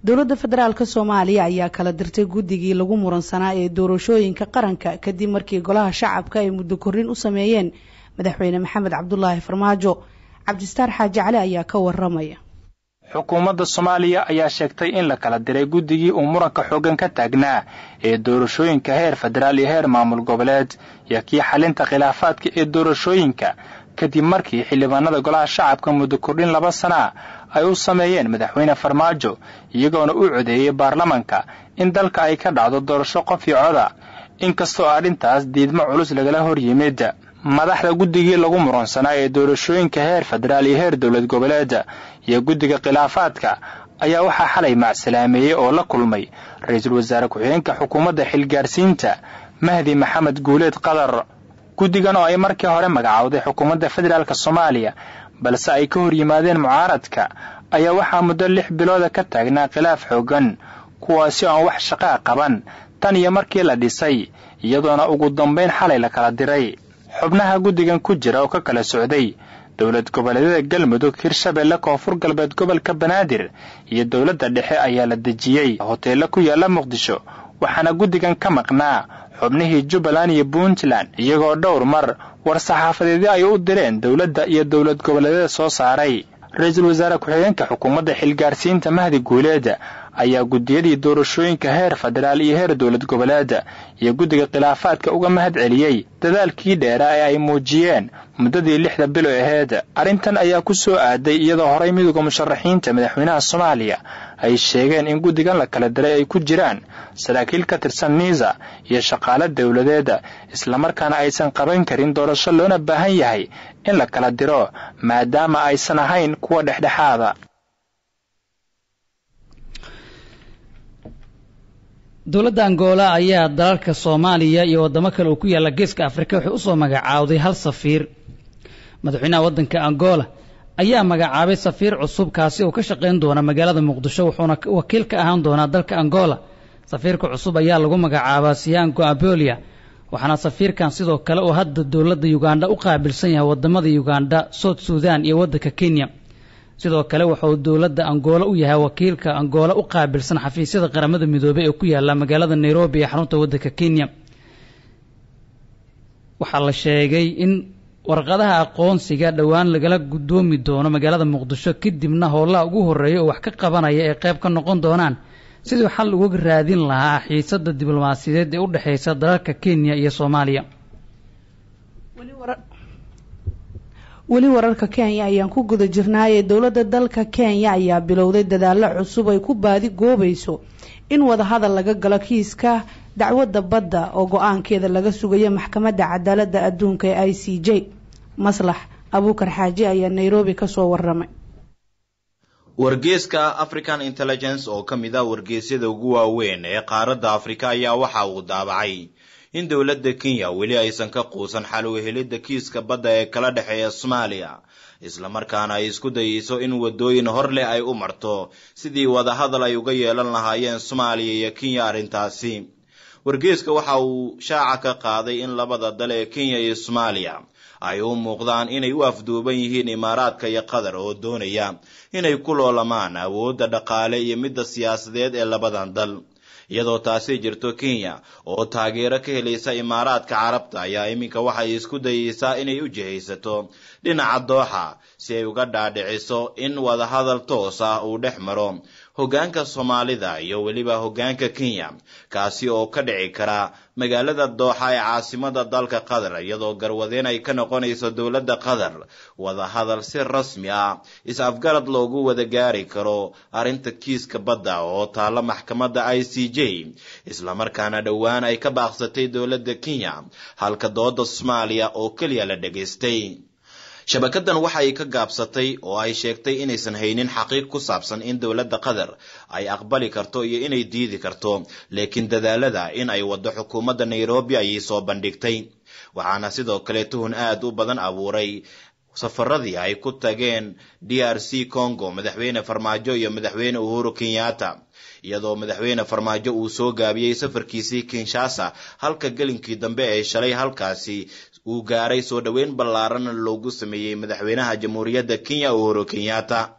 dowladda federaalk soomaaliya ayaa kala dirtay guddigii lagu muransanaa ee doorashooyinka qaranka kadib markii golaha shacabka ay muddo korrin u sameeyeen madaxweyne maxamed cabdulaahi farmaajo cabdistaar xaaji cali ayaa ka waramaya xukuumadda soomaaliya ayaa sheegtay in la kala diray guddigii uu muranka xooggan ka taagnaa ee doorashooyinka heer federaal iyo heer maamul goboleed iyo kii xalinta khilaafaadka ee doorashooyinka kadib markii xildhibaanada golaha shacabka muddo kordhin laba sanaa ay u sameeyeen madaxweyne farmaajo iyagoona u codeeyey baarlamanka in dalka ay ka dhacdo doorasho qof iyo coda inkastoo arrintaas diidmo culus lagala hor yimid madaxda guddigii lagu muransanaa ee doorashooyinka heer federaal iyo heer dowlad goboleeda iyo guddiga khilaafaadka ayaa waxaa xalay macsalaameeyey oo la kulmay ra-iisul wasaare ku-xigeenka xukuumadda xilgaarsiinta mahdi maxamed guuleed qadar guddigan oo ay markii hore magacowday xukuumadda federaalk soomaaliya balse ay ka hor yimaadeen mucaaradka ayaa waxaa muddo lix bilooda ka taagnaa khilaaf xooggan kuwaasi oo aan wax shaqaa qaban tan iyo markii la dhisay iyadoona ugu dambayn xalay la kala diray xubnaha guddigan ku jira oo ka kala socday dowlad goboleedyada galmudug hirshabeelle koonfur galbeed gobolka banaadir iyo dowladda dhexe ayaa la dejiyey hoteello ku yaalla muqdisho waxaana guddigan ka maqnaa xubnihii jubbaland iyo puntland iyagoo dhowr mar war saxaafadeedyo ay u direen dowladda iyo dowlad goboleedyada soo saaray ra-iisul wasaare ku-xigeenka xukuumadda xilgaarsiinta mahdi guuleeda ayaa guddiyadii doorashooyinka heer federaal iyo heer dowlad goboleeda iyo guddiga khilaafaadka uga mahad celiyey dadaalkii dheeraa ee ay muujiyeen muddadii lixda bilo aheed arrintan ayaa ku soo aaday iyadoo horay midowda musharaxiinta madaxweynaha soomaaliya ay sheegeen in guddigan la kala diray ay ku jiraan saraakiil ka tirsan niisa iyo shaqaale dowladeeda islamarkaana aysan qaban karin doorasho loona baahan yahay in la kala diro maadaama aysan ahayn kuwa dhexdhexaada dowladda angola ayaa dalalka soomaaliya iyo waddamo kale oo ku yaalla geeska afrika waxay usoo magacaawday hal safiir madaxweynaha waddanka angola ayaa magacaabay safiir cusub kaasi oo ka shaqayn doona magaalada muqdisho wuxuuna wakiil ka ahaan doonaa dalka angola safiirka cusub ayaa lagu magacaabaa siyango abolia waxaana safiirkan sidoo kale oo hadda dowladda ugandha u qaabilsan yahay wadamada ugandha south sudan iyo waddanka kenya sidoo kale wuxuu dowladda angola u yahay wakiilka angola u qaabilsan xafiisyada qaramada midoobey ee ku yaala magaalada nairobi ee xarunta waddanka kenya waxaa la sheegay in warqadaha aqoonsiga dhowaan lagala guddoomi doono magaalada muqdisho kadibna howlaha ugu horreeya oo wax ka qabanaya ee qayb ka noqon doonaan sidii xal uga raadin lahaa xiisadda diblomaasiyadeed ee u dhexaysa dalalka kenya iyo soomaaliya weli wararka kenya ayaan ku guda jirnaayee dowladda dalka kenya ayaa bilowday dadaallo cusub ay ku baadi goobayso in wadahadal laga galo kiiska dacwadda badda oo go-aankeeda laga sugayo maxkamadda cadaaladda adduunka ee i c j maslax abuukar xaaji ayaa nairobi kasoo waramay wargeeska african intelligence oo ka mid ah wargeesyada ugu waaweyn ee qaaradda afrika ayaa waxa uu daabacay in dowladda kenya weli aysan ka quusan xal u helidda kiiska badda ee kala dhexeeya soomaaliya islamarkaana ay isku dayeyso in waddooyin hor leh ay u marto sidii wadahadal ay uga yeelan lahaayeen soomaaliya iyo kenya arrintaasi wargeeska waxa uu shaaca ka qaaday in labada dal ee kenya iyo soomaaliya ay u muuqdaan inay u afduuban yihiin imaaraadka iyo qatar oo doonaya inay ku loolamaan awoodda dhaqaale iyo midda siyaasadeed ee labadan dal iyadoo taasi jirto kenya oo taageero ka helaysa imaaraadka carabta ayaa iminka waxay isku dayeysaa inay u jihaysato dhinaca dooxa si ay uga dhaadhiciso in wadahadal toos ah uu dhex maro hoggaanka soomaalida iyo weliba hoggaanka kenya kaasi oo ka dhici kara magaalada dooxa ee caasimada dalka qatar iyadoo garwadeen ay ka noqonayso dowladda qatar wadahadal si rasmi ah is-afgarad loogu wada gaari karo arrinta kiiska badda oo taalla maxkamadda i c j islamarkaana dhowaan ay ka baaqsatay dowladda kenya halka dooda soomaaliya oo keliya la dhegaystay shabakadan waxay ka gaabsatay oo ay sheegtay inaysan haynin xaqiiq ku saabsan in dowladda qatar ay aqbali karto iyo inay diidi karto laakiin dadaalada in ay waddo xukuumadda nairobi ayay soo bandhigtay waxaana sidoo kale tuhun aad u badan abuuray safaradii ay ku tageen d r c congo madaxweyne farmaajo iyo madaxweyne uhuru kenyatta iyadoo madaxweyne farmaajo uu soo gaabiyey safarkiisii kinshasa halka gelinkii dambe ee shalay halkaasi uu gaaray soo dhoweyn ballaaran loogu sameeyey madaxweynaha jamhuuriyadda kenya uhuru kenyatta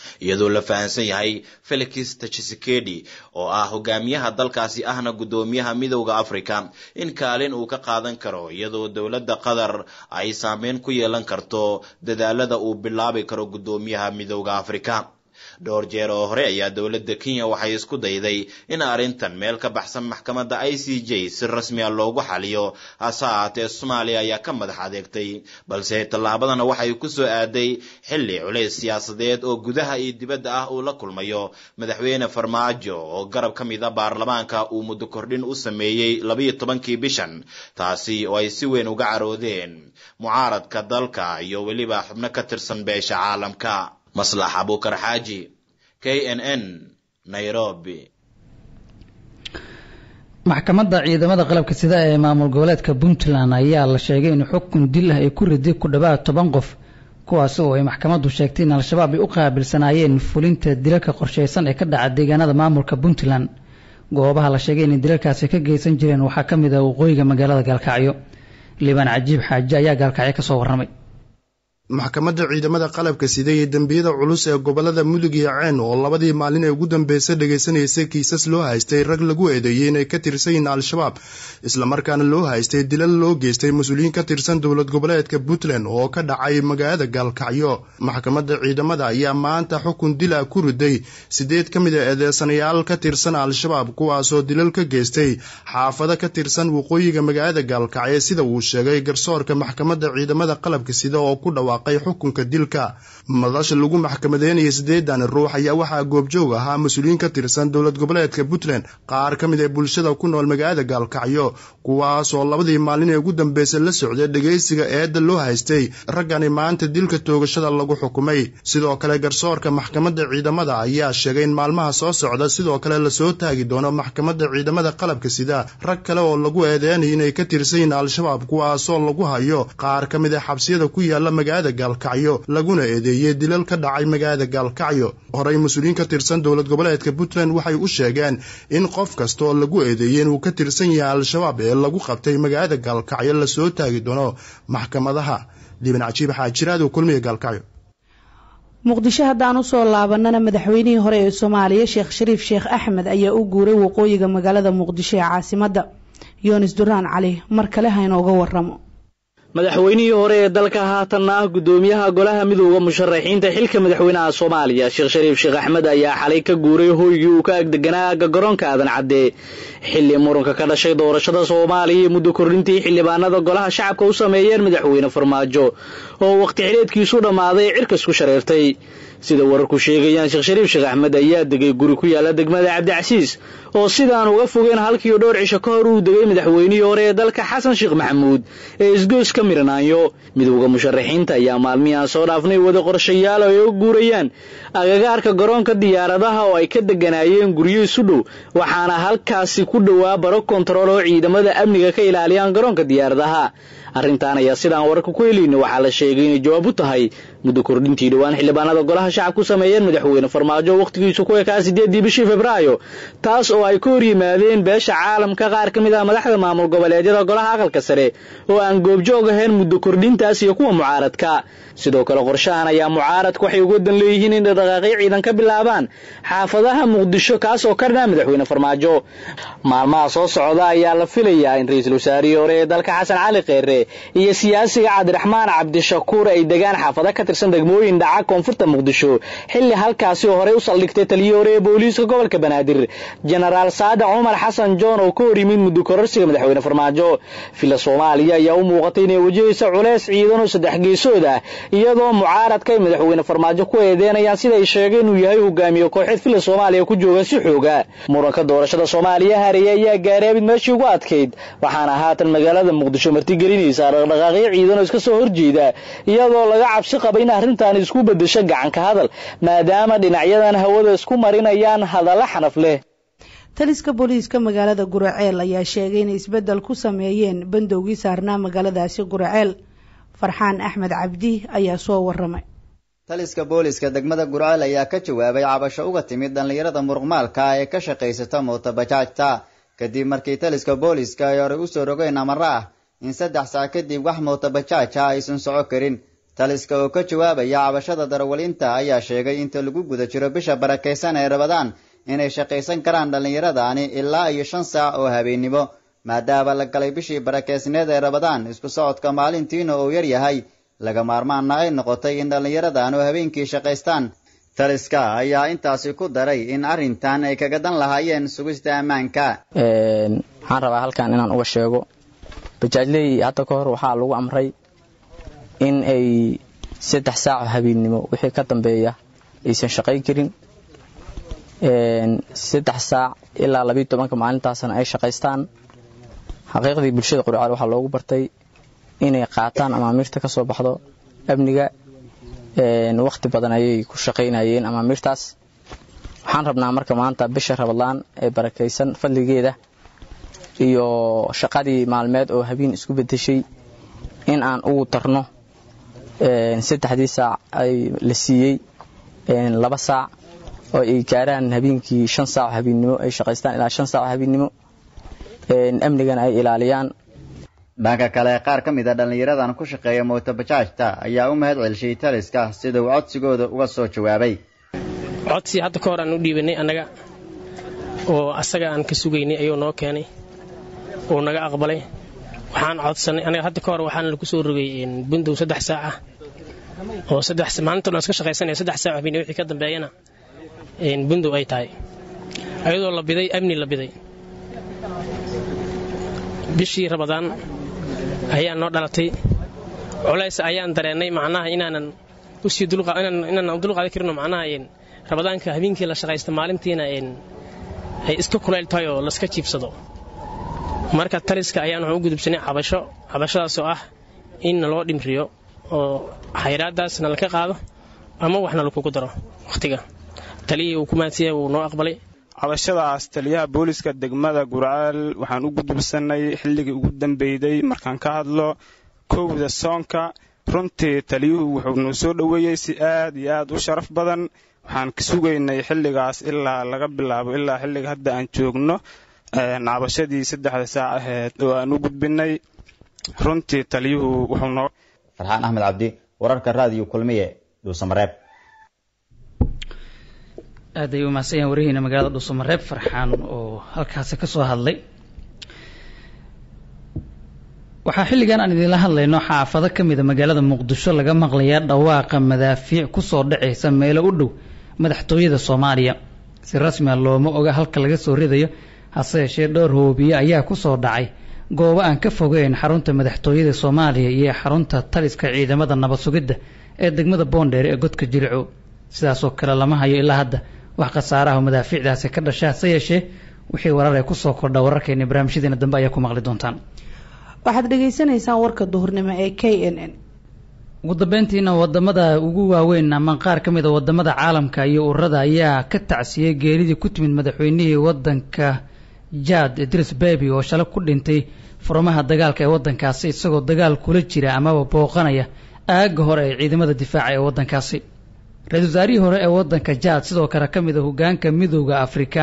iyadoo la fahamsan yahay felix tshisekedi oo ah hogaamiyaha dalkaasi ahna guddoomiyaha midowda africa in kaalin uu ka qaadan karo iyadoo dowladda qatar ay saameyn ku yeelan karto dadaalada uu bilaabi karo guddoomiyaha midowda africa dhowr jeer oo hore ayaa dowladda kenya waxay isku dayday in arrintan meel ka baxsan maxkamadda i c j si rasmiya loogu xaliyo hase ahaatee soomaaliya ayaa ka madax adeegtay balse tallaabadana waxay ku soo aaday xilli culays siyaasadeed oo gudaha iyo dibadda ah uu la kulmayo madaxweyne farmaajo oo garab ka mid a baarlamaanka uu muddo kordhin u sameeyey labayo tobankii bishan taasi oo ay si weyn uga caroodeen mucaaradka dalka iyo weliba xubno ka tirsan beesha caalamka maslax abukar xaaji k n n nairobi maxkamadda ciidamada qalabka sida ee maamul goboleedka puntland ayaa la sheegay in xukun dil ah ay ku riday ku dhowaad toban qof kuwaasi oo ay maxkamaddu sheegtay in al-shabaab ay u qaabilsanaayeen fulinta dilalka qorshaysan ee ka dhaca deegaanada maamulka puntland goobaha la sheegay inay dilalkaasi ka geysan jireen waxaa ka mid ah waqooyiga magaalada gaalkacyo liibaan cajiib xaaji ayaa gaalkacyo ka soo warramay maxkamadda ciidamada qalabka sida iyo dembiyada culus ee gobolada mudug iyo ceen oo labadii maalin ee ugu dambeysay dhagaysanaysay kiisas loo haystay rag lagu eedeeyey inay ka tirsan yihiin al-shabaab islamarkaana loo haystay dilal loo geystay mas-uuliyiin ka tirsan dowlad goboleedka puntland oo ka dhacay magaalada gaalkacyo maxkamadda ciidamada ayaa maanta xukun dil ah ku riday sideed ka mid a eedeysanayaal ka tirsan al-shabaab kuwaasoo dilal ka geystay xaafado ka tirsan waqooyiga magaalada gaalkacyo sida uu sheegay garsoorka maxkamadda ciidamada qalabka sida oo ku dhawa xukunka dilka madasha lagu maxkamadeynaya sideedan ruux ayaa waxaa goobjoog ahaa mas-uuliyiin ka tirsan dowlad goboleedka puntland qaar ka mid ee bulshada ku nool magaalada gaalkacyo kuwaasoo labadii maalin ee ugu dambeysay la socday dhegaysiga eedda loo haystay raggani maanta dilka toogashada lagu xukumay sidoo kale garsoorka maxkamadda ciidamada ayaa sheegay in maalmaha soo socda sidoo kale lasoo taagi doono maxkamadda ciidamada qalabka sida rag kale oo lagu eedeynaya inay ka tirsan yihiin al-shabaab kuwaasoo lagu hayo qaar ka mid a xabsiyada ku yaala magaalada gaalkacyo laguna eedeeyey dilal ka dhacay magaalada gaalkacyo horey mas-uuliyiin ka tirsan dowlad goboleedka puntland waxay u sheegeen in qof kastaoo lagu eedeeyey inuu ka tirsan yahay al-shabaab ee lagu qabtay magaalada gaalkacyo lasoo taagi doono maxkamadaha liban cajiib xaajiraado kulmiga gaalkacyo muqdisho haddaan usoo laabanana madaxweynihii hore ee soomaaliya sheekh shariif sheekh axmed ayaa u guuray waqooyiga magaalada muqdisho ee caasimadda yoonis duraan cali mar kale ha inooga waramo madaxweynihii hore ee dalka haatanna ah guddoomiyaha golaha midooda musharaxiinta xilka madaxweynaha soomaaliya sheekh shariif sheekh axmed ayaa xalay ka guuray hoygii uu ka agdeganaa agga garoonka aadan cadde xilli muranka ka dhashay doorashada soomaaliya iyo muddo kordhintii xildhibaanada golaha shacabka u sameeyeen madaxweyne farmaajo oo waqti xileedkiisu dhammaaday cirkas ku shareertay sida wararku sheegayaan sheekh shariif sheekh axmed ayaa degay guri ku yaala degmada cabdicasiis oo sidaan uga fogeen halkiiyo dhowr cisho ka hor uu degay madaxweynihii hore ee dalka xasan sheekh maxamuud ee isgoys ka miranaanyo midowda musharaxiinta ayaa maalmihii aan soo dhaafnay wada qorshayaal ay uga guurayaan agagaarka garoonka diyaaradaha oo ay ka deganaayeen guryo isu dhow waxaana halkaasi ku dhowaa baro kontarool oo ciidamada amniga ka ilaaliyaan garoonka diyaaradaha arrintan ayaa sidaan wararka ku helayna waxaa la sheegay inay jawaab u tahay muddo kordhintii dhowaan xildhibaanada golaha shacabku sameeyeen madaxweyne farmaajo wakhtigiisu ku ekaa sideedii bishii februaayo taas oo ay ka hor yimaadeen beesha caalamka qaar ka mid ah madaxda maamul goboleedyada golaha aqalka sare oo aan goobjoog ahayn muddo kordhintaas iyo kuwa mucaaradka sidoo kale qorshahan ayaa mucaaradka waxay uga dan leeyihiin in dhaqdhaqaaqyo ciidan ka bilaabaan xaafadaha muqdisho kaas oo ka dhanaa madaxweyne farmaajo maalmaha soo socda ayaa la filayaa in ra-iisul wasaarihii hore ee dalka xasan cali kheyre iyo siyaasiga cabdiraxmaan cabdishakuur ay degaan xaafado ka tirsan degmooyin dhaca koonfurta muqdisho xilli halkaasi oo horey u saldhigtay taliyii hore ee booliiska gobolka banaadir jenaraal saadac cumar xasan john oo ka hor yimid muddo kororsiga madaxweyne farmaajo villa soomaaliya ayaa u muuqatay inay wajahaysa culeys ciidan oo saddex geesood ah iyadoo mucaaradka ay madaxweyne farmaajo ku eedeynayaan sida ay sheegeen inuu yahay hogaamiye kooxeed villa soomaaliya ku jooga si xooga muranka doorashada soomaaliya hareeye ayaa gaaray abid meeshii ugu adkayd waxaana haatan magaalada muqdisho martigelinaysaa dhaqdhaqaaqyo ciidan oo iska soo horjeeda iyadoo laga cabsi qaba in arrintan isku beddesho gacanka hadal maadaama dhinacyadan hawada isku marinayaan hadalla xanaf leh taliska booliiska magaalada guraceel ayaa sheegay inay isbeddel ku sameeyeen bandowgii saarnaa magaaladaasi guraceel farxaan axmed cabdi ayaa soo waramay taliska booliiska degmada gurceel ayaa ka jawaabay cabasho uga timid dhallinyarada muruqmaalka ah ee ka shaqaysata mootobajaajta kadib markii taliska booliiska ay horey usoo rogeen amara ah in saddex saac kadib wax mootobajaaj ah aysan soco karin taliska oo ka jawaabaya cabashada darawaliinta ayaa sheegay inta lagu guda jiro bisha barakaysan ee rabadaan inay shaqaysan karaan dhallinyaradaani ilaa iyo shan saac oo habeennimo maadaama la galay bishii barakeysneed ee rabadaan isku socodka maalintiina uu yar yahay laga maarmaanna ay noqotay in dhallinyaradan oo habeenkii shaqaystaan taliska ayaa intaasi ku daray in arrintan ay kaga dan lahaayeen sugista ammaanka waxaan rabaa halkan inaan uga sheego bajaajley hadda ka hor waxaa lagu amray in ay saddex saaco habeennimo wixii ka dambeeya aysan shaqayn karin saddex saac ilaa labiiyo tobanka maalintaasna ay shaqaystaan xaqiiqdii bulshada qurcaal waxaa loogu bartay inay qaataan amaamiirta ka soo baxdo amniga wakhti badan ayay ku shaqaynayeen amaamiirtaas waxaan rabnaa marka maanta bisha rabadlaan ee barakaysan fadligeeda iyo shaqadii maalmeed oo habeen isku bedeshay in aan ugu tarno saddexdii saac ay la siiyey laba saac oo ay gaaraan habeenkii shan saac habeennimo ay shaqaystaan ilaa shan saac habeennimo amnigana ay ilaaliyaan dhanka kale qaar ka mid a dhallinyaradan ku shaqeeya mootobajaajta ayaa u mahad celshay taliska sida uu codsigooda uga soo jawaabay codsi hadda ka hor aan u dhiibanay annaga oo asaga aan ka sugaynay ayuu noo keenay uu naga aqbalay waxaan codsanay anaga hadda ka hor waxaana lagu soo rogay bundow saddex saac ah oo saddex maalinta dhan iska shaqaysanaya saddex saac habeenimo wixii ka dambeeyana bundow ay tahay ayadoo la biday amni la biday bishii rabadaan ayaa noo dhalatay culays ayaan dareennay macnaha inaanan usii inaanan dulqaadan karino macnaha rabadaanka habeenkii la shaqaysta maalintiina ay iska kulayl tahay oo laska jiibsado marka taliska ayaan waxaan u gudubsanay cabasho cabashadaasoo ah in naloo dhimriyo oo xayraadaasna laka qaado ama waxna lakugu daro wakhtiga taliyihii uu ku maadsiyay wuu noo aqbalay cabashadaas taliyaha booliska degmada gurcaal waxaan u gudubsanay xilligii ugu dambeyday markaan ka hadlo kowda soonka runtii taliyuhu wuxuu noo soo dhoweeyey si aad iyo aad u sharaf badan waxaan ka sugaynay xilligaas ilaa laga bilaabo ilaa xilliga hadda aan joogno cabashadii saddexda saac aheyd oo aan u gudbinay runtii taliyuhu wuxuu noo farxaan axmed cabdi wararka raadiyo kulmiye dhuusamareeb aad ay u mahadsan yahan warihiina magaalada dhuusamareeb farxaan oo halkaasi ka soo hadlay waxaa xilligan aan idinla hadlayno xaafado ka mida magaalada muqdisho laga maqlayaa dhawaaqa madaafiic kusoo dhacaysa meelo u dhow madaxtooyada soomaaliya si rasmia looma oga halka laga soo ridayo hase yeeshee dhowr hoobiye ayaa kusoo dhacay goobo aan ka fogeyn xarunta madaxtooyada soomaaliya iyo xarunta taliska ciidamada nabad sugidda ee degmada boondheer ee godka jilico sidaasoo kale lama hayo ilaa hadda wax khasaaraha madaafiicdaasi ka dhasha hase yeeshee wixii warar ee kusoo kordha wararkeena barnaamijyadeena dambe ayaa ku maqli doontaan waxaad dhagaysanaysaan warka duhurnimo ee k n n ugu dambeyntiina wadamada ugu waaweyn ama qaar ka mid a wadamada caalamka iyo ururada ayaa ka tacsiyey geeridii ku timid madaxweynihii wadanka jad idris bebi oo shalay ku dhintay furmaha dagaalka ee wadankaasi isagoo dagaal kula jira amaba booqanaya aaga hore ee ciidamada difaaca ee wadankaasi ra-isul wasaarihii hore ee wadanka jad sidoo kale ka mid a hogaanka midooda afrika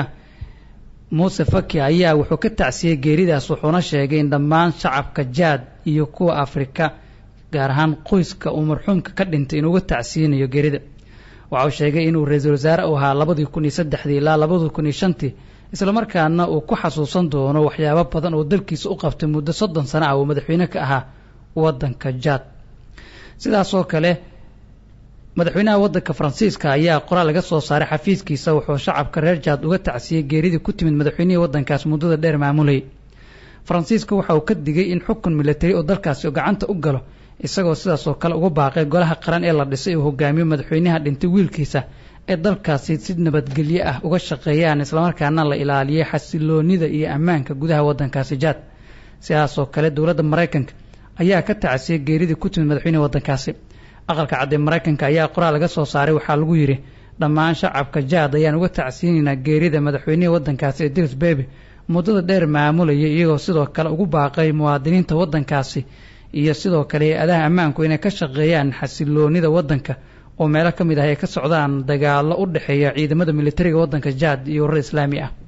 muuse faki ayaa wuxuu ka tacsiyey geeridaas wuxuuna sheegay in dhammaan shacabka jaad iyo kuwa afrika gaar ahaan qoyska uu marxuumka ka dhintay inuuga tacsiyinayo geerida waxa uu sheegay inuu ra-iisul wasaare u ahaa labadii kun iyo saddexdii ilaa labadii kun iyo shantii islamarkaana uu ku xasuusan doono waxyaabo badan oo dalkiisa u qabtay muddo soddon sano ah uu madaxweyne ka ahaa wadanka jaad sidaasoo kale madaxweynaha wadanka faransiiska ayaa qoraal laga soo saaray xafiiskiisa wuxuu shacabka reer jaad uga tacsiyey geeridii ku timid madaxweynihii wadankaas muddada dheer maamulayay faransiiska waxa uu ka digay in xukun milatari oo dalkaasi gacanta u galo isagoo sidaasoo kale uga baaqay golaha qaran ee la dhisay uu hogaamiyo madaxweynaha dhintay wiilkiisa ee dalkaasi si nabadgelyo ah uga shaqeeyaan islamarkaana la ilaaliyay xasiloonida iyo ammaanka gudaha wadankaasi jaad sidaasoo kale dowladda maraykanka ayaa ka tacsiyey geeridii ku timid madaxweynihii wadankaasi aqalka cadde maraykanka ayaa qoraal laga soo saaray waxaa lagu yidhi dhammaan shacabka jaad ayaan uga tacsiyinaynaa geerida madaxweynihii wadankaasi idris bebi muddada dheer maamulayay iyagoo sidoo kale ugu baaqay muwaadiniinta wadankaasi iyo sidoo kale hay-adaha ammaanku inay ka shaqeeyaan xasiloonida wadanka oo meelo ka mid ah ay ka socdaan dagaalo u dhexeeya ciidamada militariga wadanka jaad iyo warar islaami ah